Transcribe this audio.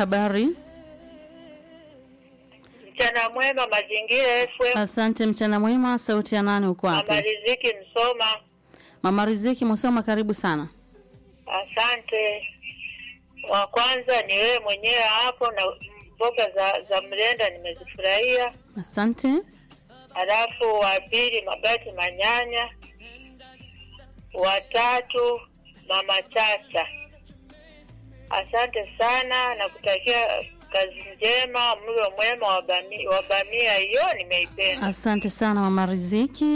habari? Mchana mwema, mazingira FM. Asante, mchana mwema. Sauti ya nani? Uko wapi? Mama Riziki Msoma, Mama Riziki Musoma, karibu sana. asante. Wa kwanza ni wewe mwenyewe hapo, na mboga za za mlenda nimezifurahia. Asante. Halafu wa pili Mabati Manyanya, wa tatu Mama Chacha. Asante sana na kutakia kazi njema, mlo mwema wa bamia, wa bamia hiyo nimeipenda. Asante sana Mama Riziki.